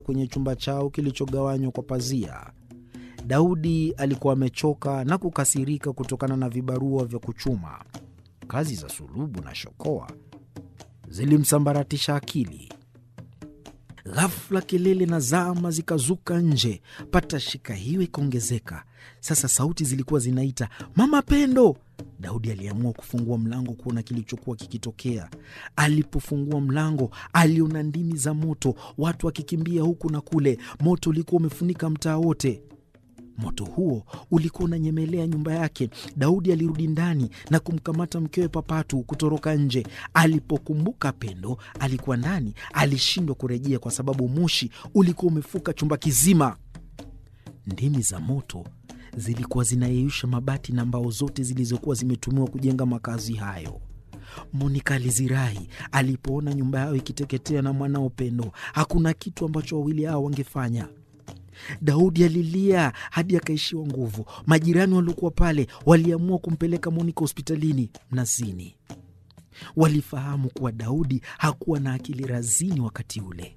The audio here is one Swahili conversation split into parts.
kwenye chumba chao kilichogawanywa kwa pazia. Daudi alikuwa amechoka na kukasirika kutokana na vibarua vya kuchuma. Kazi za sulubu na shokoa zilimsambaratisha akili. Ghafla kelele na zama zikazuka nje, patashika hiyo ikaongezeka. Sasa sauti zilikuwa zinaita mama Pendo. Daudi aliamua kufungua mlango kuona kilichokuwa kikitokea. Alipofungua mlango, aliona ndimi za moto, watu wakikimbia huku na kule. Moto ulikuwa umefunika mtaa wote. Moto huo ulikuwa unanyemelea nyumba yake. Daudi alirudi ndani na kumkamata mkewe Papatu kutoroka nje. Alipokumbuka Pendo alikuwa ndani, alishindwa kurejea kwa sababu moshi ulikuwa umefuka chumba kizima. Ndimi za moto zilikuwa zinayeyusha mabati na mbao zote zilizokuwa zimetumiwa kujenga makazi hayo. Monika alizirai alipoona nyumba yao ikiteketea na mwanao Pendo. Hakuna kitu ambacho wawili hao wangefanya. Daudi alilia hadi akaishiwa nguvu. Majirani waliokuwa pale waliamua kumpeleka Monika hospitalini Mnazini. Walifahamu kuwa Daudi hakuwa na akili razini wakati ule.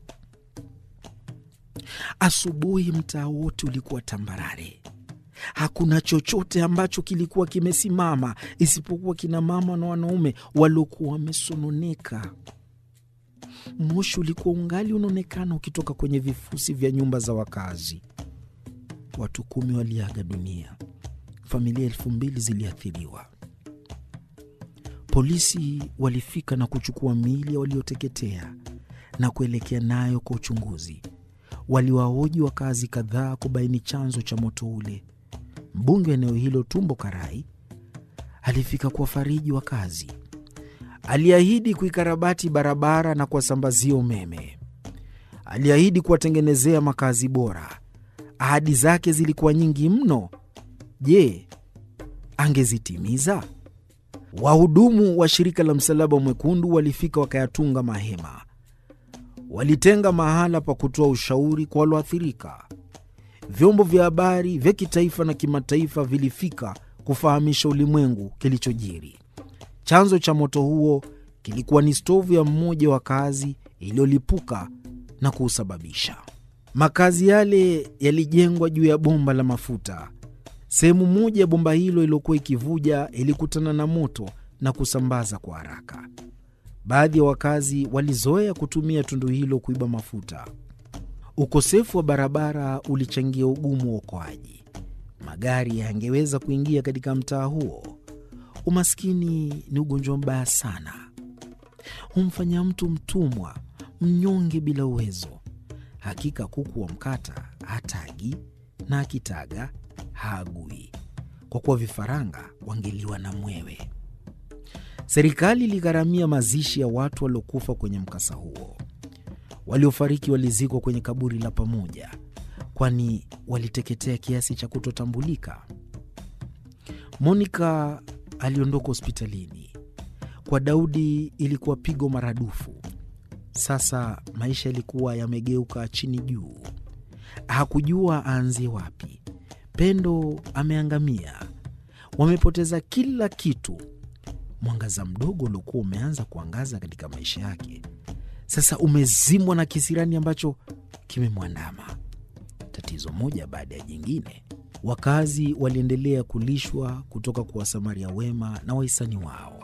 Asubuhi mtaa wote ulikuwa tambarare. Hakuna chochote ambacho kilikuwa kimesimama isipokuwa kina mama na wanaume waliokuwa wamesononeka. Moshi ulikuwa ungali unaonekana ukitoka kwenye vifusi vya nyumba za wakazi. Watu kumi waliaga dunia, familia elfu mbili ziliathiriwa. Polisi walifika na kuchukua miili ya walioteketea na kuelekea nayo kwa uchunguzi. Waliwahoji wakazi kadhaa kubaini chanzo cha moto ule. Mbunge wa eneo hilo Tumbo Karai alifika kuwafariji wakazi. Aliahidi kuikarabati barabara na kuwasambazia umeme. Aliahidi kuwatengenezea makazi bora. Ahadi zake zilikuwa nyingi mno. Je, angezitimiza? Wahudumu wa shirika la Msalaba Mwekundu walifika wakayatunga mahema. Walitenga mahala pa kutoa ushauri kwa walioathirika. Vyombo vya habari vya kitaifa na kimataifa vilifika kufahamisha ulimwengu kilichojiri. Chanzo cha moto huo kilikuwa ni stovu ya mmoja wa kazi iliyolipuka na kuusababisha. Makazi yale yalijengwa juu ya bomba la mafuta. Sehemu moja ya bomba hilo iliyokuwa ikivuja ilikutana na moto na kusambaza kwa haraka. Baadhi ya wakazi walizoea kutumia tundu hilo kuiba mafuta. Ukosefu wa barabara ulichangia ugumu wa uokoaji. Magari yangeweza kuingia katika mtaa huo. Umaskini ni ugonjwa mbaya sana, humfanya mtu mtumwa, mnyonge bila uwezo. Hakika kuku wa mkata hatagi na akitaga haagui, kwa kuwa vifaranga wangeliwa na mwewe. Serikali iligharamia mazishi ya watu waliokufa kwenye mkasa huo. Waliofariki walizikwa kwenye kaburi la pamoja, kwani waliteketea kiasi cha kutotambulika. Monika aliondoka hospitalini. Kwa Daudi ilikuwa pigo maradufu. Sasa maisha yalikuwa yamegeuka chini juu, hakujua aanzie wapi. Pendo ameangamia, wamepoteza kila kitu. Mwangaza mdogo uliokuwa umeanza kuangaza katika maisha yake sasa umezimwa na kisirani ambacho kimemwandama. Tatizo moja baada ya jingine. Wakazi waliendelea kulishwa kutoka kwa wasamaria wema na wahisani wao.